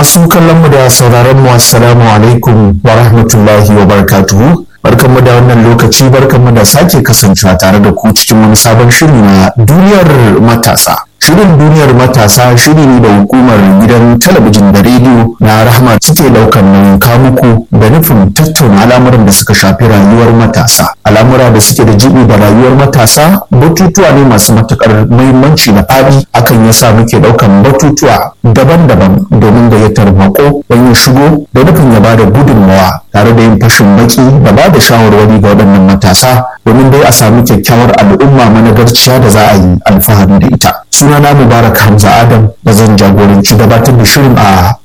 Masu kallon mu da sauraron mu assalamu alaikum wa rahmatullahi wa barakatuhu. Barkanmu da wannan lokaci barkanmu da sake kasancewa tare da ku cikin wani sabon shiri na duniyar matasa. Shirin duniyar matasa shiri ne da hukumar gidan talabijin da rediyo na rahama suke daukan nauyin kamuku da nufin tattauna al'amuran da suka shafi rayuwar matasa. Al'amura da suke da jibi da rayuwar matasa batutuwa ne masu matukar muhimmanci da faɗi akan yasa muke daukan batutuwa daban-daban domin gayyatar mako don ya shigo da nufin ya bada gudunmawa tare da yin fashin baki da ba da shawarwari ga waɗannan matasa domin dai a sami kyakkyawar al'umma managarciya da za a yi alfahari da ita sunana mubarak hamza adam da zan jagoranci gabatar da shirin a